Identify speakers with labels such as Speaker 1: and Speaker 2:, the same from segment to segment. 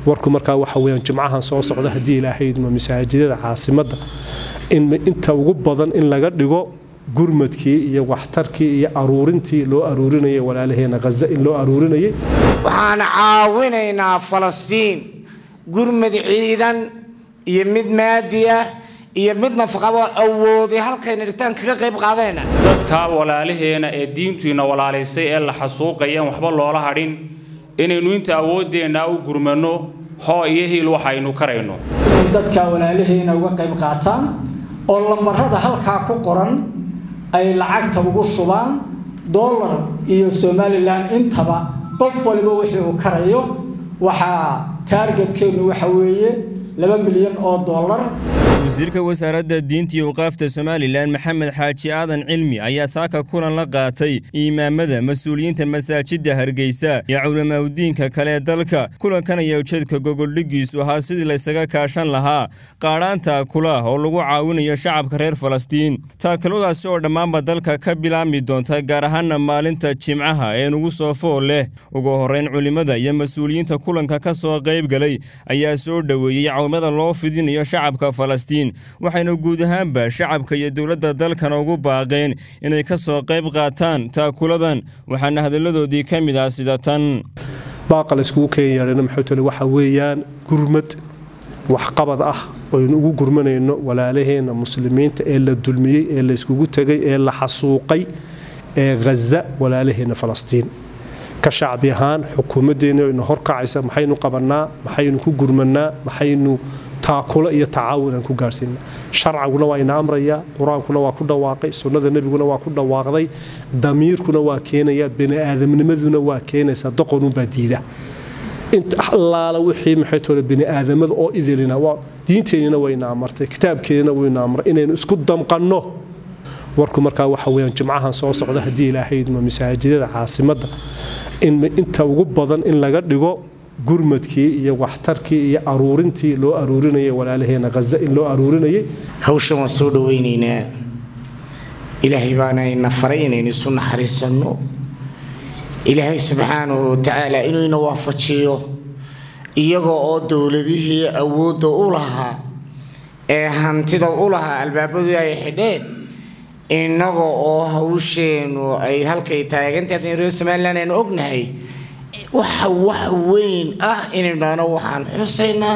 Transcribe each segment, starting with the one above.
Speaker 1: warku markaa waxa weyaan jimcahan soo socda haddii ilaahaydma masaajidada caasimadda inta ugu badan in laga dhigo gurmadkii iyo waxtarkii iyo aruurintii loo aruurinayay walaalaheena haza in loo aruurinayay
Speaker 2: waxaan caawinaynaa falastiin gurmad ciidan iyo mid maadi ah iyo mid nafaqabo awooday halkayna dhigtaan kaga qayb qaadanayna
Speaker 3: dadka walaalaheena ee diintuina walaalaysay ee la xasuuqayaan waxba loola hadhin inaynu inta awooddeenna u gurmanno hoo iyo hiil waxaynu karayno
Speaker 4: inay dadka walaalaheena uga qayb qaataan oo lambarada halkaa ku qoran ay lacagta ugu shubaan dollar iyo somalilan intaba qof waliba wixii uu karayo waxaa taargetkeennu waxa weeye laba milyan oo dollar
Speaker 5: wasiirka wasaaradda diinta iyo waqaafta somalilan maxamed xaaji aadan cilmi ayaa saaka kulan la qaatay imaamada mas-uuliyiinta masaajidda hargeysa iyo culamaauddiinka kale ee dalka kulankan ayaa ujeedka gogoldhigiisu ahaa sidii laysaga kaashan lahaa qaadhaanta kulaah oo lagu caawinayo shacabka reer falastiin taakaladaasi oo dhammaanba dalka ka bilaabmi doonta gaar ahaana maalinta jimcaha ee nugu soo fool leh ugu horrayn culimmada iyo mas-uuliyiinta kulanka ka soo qayb galay ayaa soo dhoweeyey cawimada loo fidinayo shacabka falastiin waxayna guud ahaanba shacabka iyo dowladda dalkana ugu baaqeen inay ka soo qayb qaataan taakuladan waxaana hadalladoodii ka mid ah sida tan
Speaker 1: baaqa layskugu keenyaadhana maxuutale waxa weeyaan gurmad waxqabad ah oynu ugu gurmanayno walaalaheenna muslimiinta ee la dulmiyey ee layskugu tegay ee la xasuuqay ee haza walaalaheenna falastiin ka shacbi ahaan xukuumaddeenna ina horkacaysa maxaynu qabannaa maxaynu ku gurmannaa maxaynu taakulo iyo tacaawun aan ku gaarhsiina sharciguna waa ina amrayaa qur-aankuna waa ku dhawaaqay sunnada nebiguna waa ku dhawaaqday damiirkuna waa keenaya baniaadamnimaduna waa keenaysaa doqonunbaa diida inta allaala wixii maxaytole baniaadamada oo idilina diinteennina wayna amartay kitaabkeennina wayna amray inaynu isku damqanno warku markaa waxa weyaan jimcahan soo socda haddii ilaahaydma masaajidada caasimadda inta ugu badan in laga dhigo gurmadkii iyo waxtarkii iyo aruurintii loo aruurinayay walaalaheena haza in loo aruurinayay
Speaker 2: hawshan waan soo dhawaynaynaa ilaahay baana ina faray inaynu isu naxariisanno ilaahay subxaanahu watacaala inuu ina waafajiyo iyagoo oo dowladihii awoodda u lahaa ee hantida u lahaa albaabadii ay xidheen innaga oo hawsheennu ay halkay taagantahay reer somalilan aynu ognahay waxa wax weyn ah inaynu dhahno waxaan xusaynaa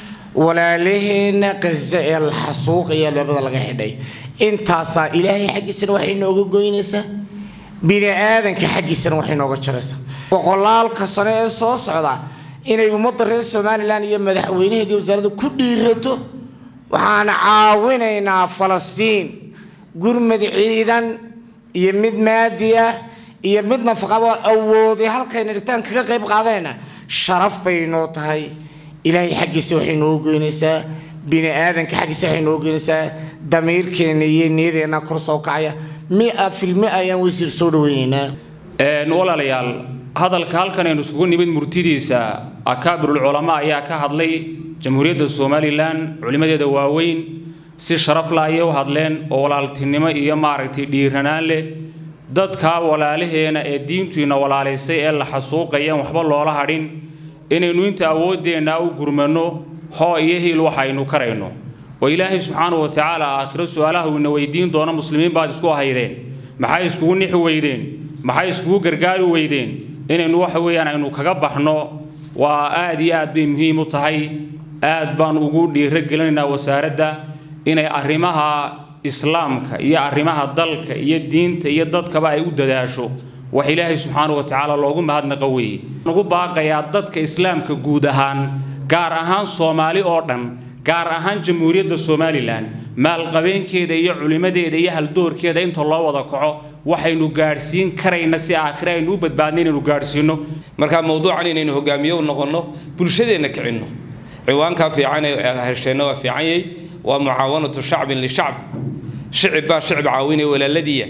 Speaker 2: walaalaheenna qaza ee la xasuuqaya albaabada laga xidhay intaasaa ilaahay xaggiisana waxay nooga goynaysaa bini aadanka xaggiisana waxay nooga jaraysaa boqolaalka sano ee soo socda inay ummadda reer somalilan iyo madaxweynaheedii wasaaradda ku dhiirato waxaan caawinaynaa falastiin gurmad ciidan iyo mid maadi ah iyo mid nafaqabo awooday halkayna dhigtaan kaga qayb qaadanayna sharaf bay noo tahay ilaahay xaggiisa waxay noo goynaysaa bini aadanka xaggiisa waxay noo goynaysaa damiirkeenna iyo niyadeenna kor soo kacaya mia filmi ayaan wasiir soo dhaweynaynaa
Speaker 3: walaalayaal hadalka halkan aynu isugu nimid murtidiisa akaabirul culamaa ayaa ka hadlay jamhuuriyadda somalilan culimmadeeda waaweyn si sharaf la ayay u hadleen oo walaaltinimo iyo maaragtay dhiiranaan leh dadka walaalaheena ee diintuina walaalaysay ee la xasuuqayaan waxba loola hadhin inaynu inta awooddeenna u gurmanno hoo iyo hiil waxaynu karayno oo ilaahay subxaanahu wa tacaala aakhiro su-aalaha uu ina weydiin doono muslimiin baad isku ahaydeen maxay iskugu nixi weydeen maxay iskugu gargaari weydeen inaynu waxa weeyaan aynu kaga baxno waa aad iyo aad bay muhiim u tahay aad baan ugu dhiiro gelinaynaa wasaaradda inay arrimaha islaamka iyo arrimaha dalka iyo diinta iyo dadkaba ay u dadaasho wax ilaahay subxaanahu wa tacaala loogu mahadnaqa weeye ugu baaqayaa dadka islaamka guud ahaan gaar ahaan soomaali oo dhan gaar ahaan jamhuuriyadda somalilan maalqabeenkeeda iyo culimmadeeda iyo haldoorkeeda inta loo wada kaco waxaynu gaadhsiin karayna si aakhire aynu u badbaadna inaynu gaadhsiinno
Speaker 6: marka mawduucan inaynu hogaamiye u noqonno bulshadeenna kicinno ciwaankaa fiican ee hesheenna waa fiicanyay waa mucaawanatu shacbin lishacb shicib baa shicib caawinaya walaaladiiya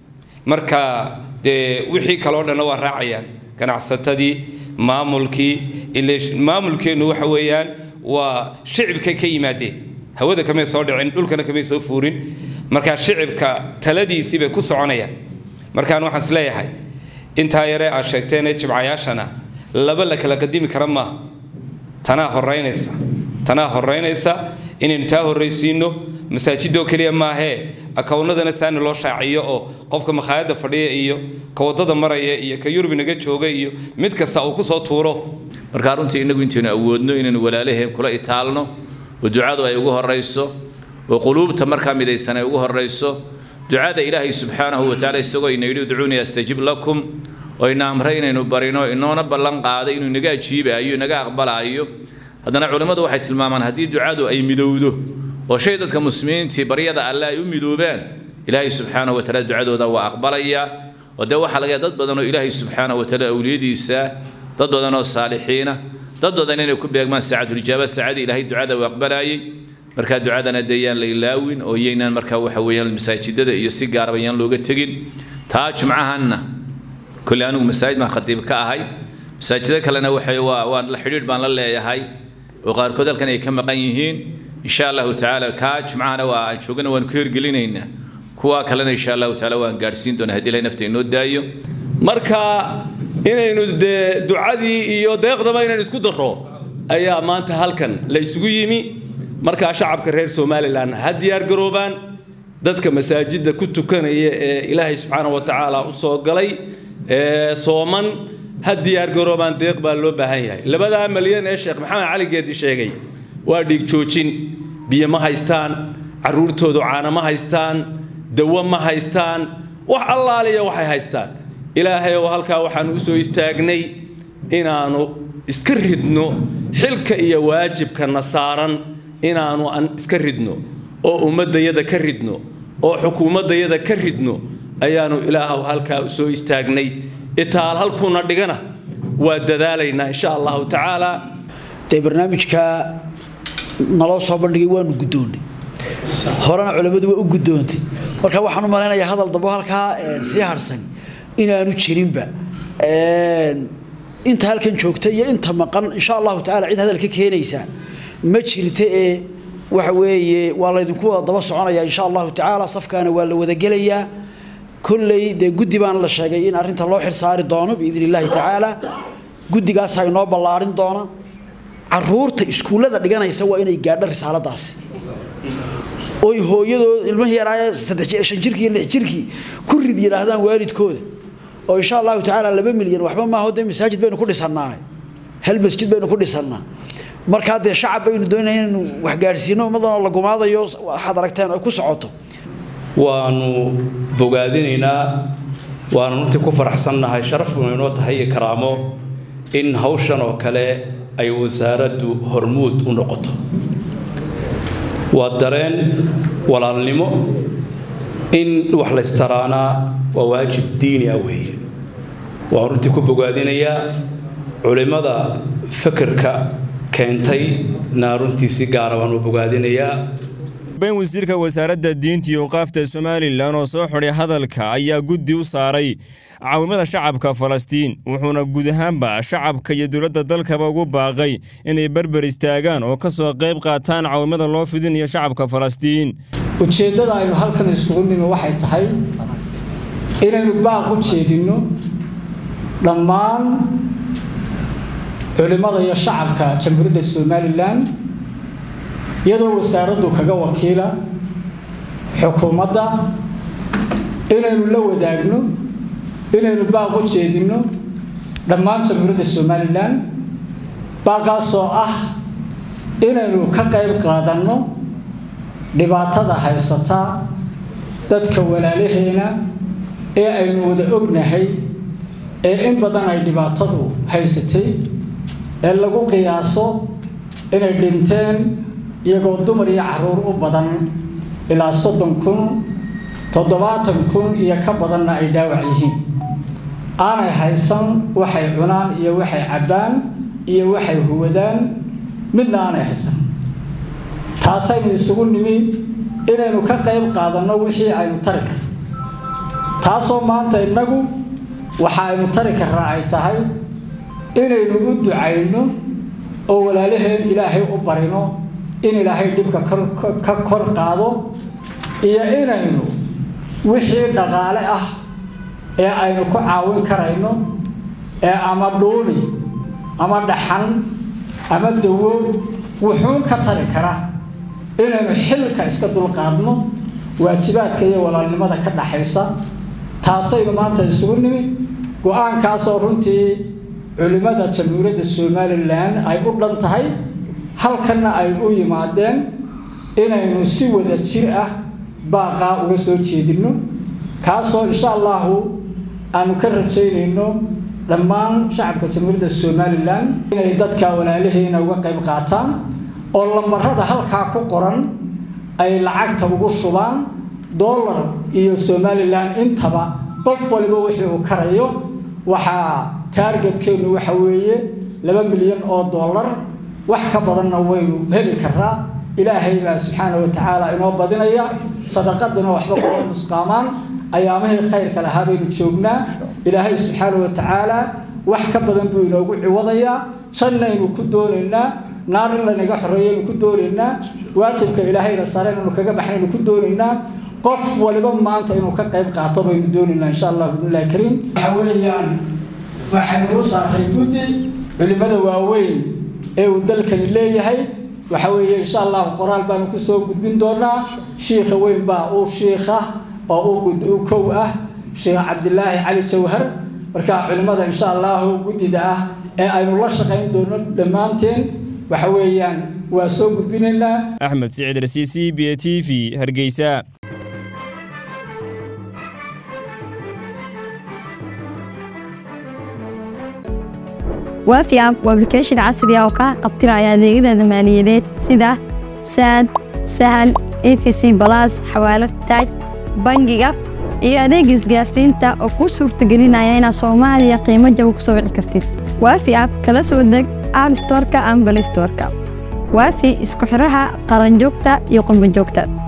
Speaker 6: marka dee wixii kaloo dhanna waa raacayaan ganacsatadii maamulkii maamulkeennu waxa weeyaan waa shicibka ka yimaadeen hawada kamay soo dhicin dhulkana kamay soo fuurin markaa shicibka taladiisii bay ku soconayaan markaan waxaan is leeyahay intaa yare aad sheegteen ee jimcayaashana laba la kala qadimi kara maaha tanaa horeynaysa tanaa horeynaysa inaynu taa horraysiino masaajidoo keliya maahee akawnadana saani loo shaaciyo oo qofka makhaayadda fadhiya iyo ka waddada maraya iyo ka yurub naga jooga iyo mid kasta uu kusoo tuuro
Speaker 7: markaa runtii innagu intaynu awoodno inaynu walaalaheen kula itaalno oo ducadu ay ugu horrayso oo quluubta markaa midaysan ay ugu horrayso ducada ilaahay subxaanahu watacaala isagoo ina yidhi udcuunii astajib lakum oo ina amray inaynu barino inoona ballan qaaday inuu inaga ajiibaayo inaga aqbalaayo haddana culimmadu waxay tilmaamaan haddii ducadu ay midowdo oo shay dadka muslimiintii baryada alle ay u midoobaan ilaahay subxaanahu watacaala ducadooda waa aqbalayaa oo dee waxaa laga yahay dad badan oo ilaahay subxaanahu watacaala awliyadiisa dad badan oo saalixiina dad badan inay ku beegmaan saacatulijaaba saacadii ilaahay ducada uu aqbalaayay markaa ducadana dee yaan la ilaawin oo yaynaan markaa waxa weeyaan masaajidada iyo si gaaraba yaan looga tegin taa jumcahanna kolley anigu masaajid baan khatiib ka ahay masaajida kalena waxay waa waan la xidhiidh baan la leeyahay oo qaarkood halkan ay ka maqan yihiin insha allahu tacaala kaa jumcahana waa aan joogana waan ku hirgelinaynaa kuwa kalena insha allahu tacaala waan gaadhsiin doonaa haddii ilahay nafta inoo daayo
Speaker 8: marka inaynu dee ducadii iyo deeqdaba inaynu isku darro ayaa maanta halkan la isugu yimi markaa shacabka reer somalilan ha diyaar garoobaan dadka masaajidda ku tukanaya ee ilaahay subxaana wa tacaala u soo galay ee sooman ha diyaar garoobaan deeq baa loo baahan yahay labadaa malyan ee sheekh maxamed cali geedi sheegay waa dhiig joojin biyo ma haystaan carruurtoodu caano ma haystaan dawo ma haystaan wax allaaliya waxay haystaan ilaahay oo halkaa waxaanu u soo istaagnay inaannu iska ridno xilka iyo waajibkana saaran inaannu aan iska ridno oo ummaddayada ka ridno oo xukuumaddayada ka ridno ayaannu ilaahaw halkaa u soo istaagnay itaal halkuuna dhigana waa dadaalaynaa insha allahu tacaala
Speaker 9: dee barnaamijka naloo soo bandhigay waanu guddoonnay horena culammadu waa u guddoontay marka waxaan u malaynayaa hadal dambo halkaa sii harsan inaanu jirinba inta halkan joogta iyo inta maqan insha allahu tacala cid hadal ka keenaysa ma jirta ee waxa weeye waa laydinku wada daba soconaya insha allahu tacaala safkaana waa la wada gelayaa kolley dee guddi baana la sheegay in arrinta loo xilsaari doono biidn illaahi tacaala guddigaasaa inoo ballaarin doona caruurta iskuullada dhiganaysa waa inay gaadho risaaladaasi oy hooyadood ilmihii yaraaye saddex shan jirkii lix jirkii ku rid yidhaahdaan waalidkooda oo insha allahu tacaala laba milyan waxba maaho dee masaajid baynu ku dhisannaa hal masjid baynu ku dhisannaa markaa dee shacab baynu doonaya inaynu wax gaadhsiino ummaddan oo la gumaadayo waxaad aragteen ay ku socoto
Speaker 8: waanu bogaadinaynaa waanu runtii ku faraxsannahay sharafuna inoo tahay iyo karaamo in hawshan oo kale ay wasaaraddu hormuud u noqoto waa dareen walaalnimo in wax laystaraanaa waa waajib diini ah weeye waan runtii ku bogaadinayaa culimmada fikirka keentay na runtii si gaara waan u bogaadinayaa
Speaker 5: ben wasiirka wasaaradda diinta iyo waqaafta somalilan oo soo xidhay hadalka ayaa guddi u saaray caawimada shacabka falastiin wuxuuna guud ahaanba shacabka iyo dowladda dalkaba ugu baaqay inay berber istaagaan oo ka soo qayb qaataan caawimada loo fidinayo shacabka falastiin
Speaker 4: ujeeddada aynu halkan isugu nimi waxay tahay inaynu baaq u jeedinno dhammaan culimmada iyo shacabka jamhuuriyadda somalilan iyadoo wasaaraddu kaga wakiila xukuumadda inaynu la wadaagno inaynu baaq u jeedinno dhammaan jamhuuriyadda somalilan baaqaasoo ah inaynu ka qayb qaadanno dhibaatada haysata dadka walaalaheena ee aynu wada ognahay ee in badan ay dhibaatadu haysatay ee lagu qiyaaso inay dhinteen iyagoo dumar iyo caruur u badan ilaa soddon kun toddobaatan kun iyo ka badanna ay dhaawac yihiin aanay haysan waxay cunaan iyo waxay cabbaan iyo waxay huwadaan midna aanay haysan taasaynu isugu nimi inaynu ka qayb qaadanno wixii aynu tari karno taasoo maanta innagu waxa aynu tari karnaa ay tahay inaynu u ducayno oo walaalaheen ilaahay u barino in ilaahay dhibka ka kor qaado iyo inaynu wixii dhaqaale ah ee aynu ku caawin karayno ee ama dhuuni ama dhaxan ama dawo wuxuun ka tari kara inaynu xilka iska dulqaadno waajibaadka iyo walaalnimada ka dhaxaysa taasaynu maanta isugu nimi go-aankaasoo runtii culimmada jamhuuriyadda somalilan ay u dhan tahay halkanna ay u yimaadeen inaynu si wada jir ah baaqaa uga soo jeedinno kaasoo insha allahu aanu ka rajaynayno dhammaan shacabka jamhuuriyadda somalilan inay dadka walaalaheena uga qayb qaataan oo lambarada halkaa ku qoran ay lacagta ugu shubaan dollar iyo somalilan intaba qof waliba wixii uu karayo waxaa taargetkeennu waxa weeye laba milyan oo dollar wax ka badanna waynu heli karaa ilaahay baa subxaana wa tacaala inoo badinaya sadaqadina waxba kuma nusqaamaan ayaamihii khayrka lahaa baynu joognaa ilaahay subxaana wa tacaala wax ka badan buu inoogu ciwadayaa jannaynu ku doonaynaa naar in laynaga xoreeyaynu ku doonaynaa waajibka ilaahayna sare inaynu kaga baxnaynu ku doonaynaa qof waliba maanta inuu ka qayb qaato baynu doonaynaa insha allah bidnillahi kariim waxa weeyaan waxaynu u saaray guddi culimada waaweyn ee uu dalkani leeyahay waxa weeye insha allahu qoraal baanu kusoo gudbin doonaa shiikha weyn baa uu shiikha oo u kow ah sheekh cabdilaahi cali jawhar marka culimmada insha allahu guddida ah ee aynu la shaqayn doono dhammaanteen waxa weeyaan waa soo gudbinaynaa
Speaker 5: axmed siciid rasiisi b t v hargeysa
Speaker 10: waafi app waa application casri ah oo kaa qabtiraya adeegyada maaliyadeed sida saad sahal efc balas xawaalad taaj bangiga iyo adeega isgaarsiinta oo kuu suurtagelinaya inaad soomaaliya qiimo jaba ku soo wici kartid waafi app kala soo deg app storeka ama balay storeka waafi isku xidhaha qaranjoogta iyo qurbanjoogta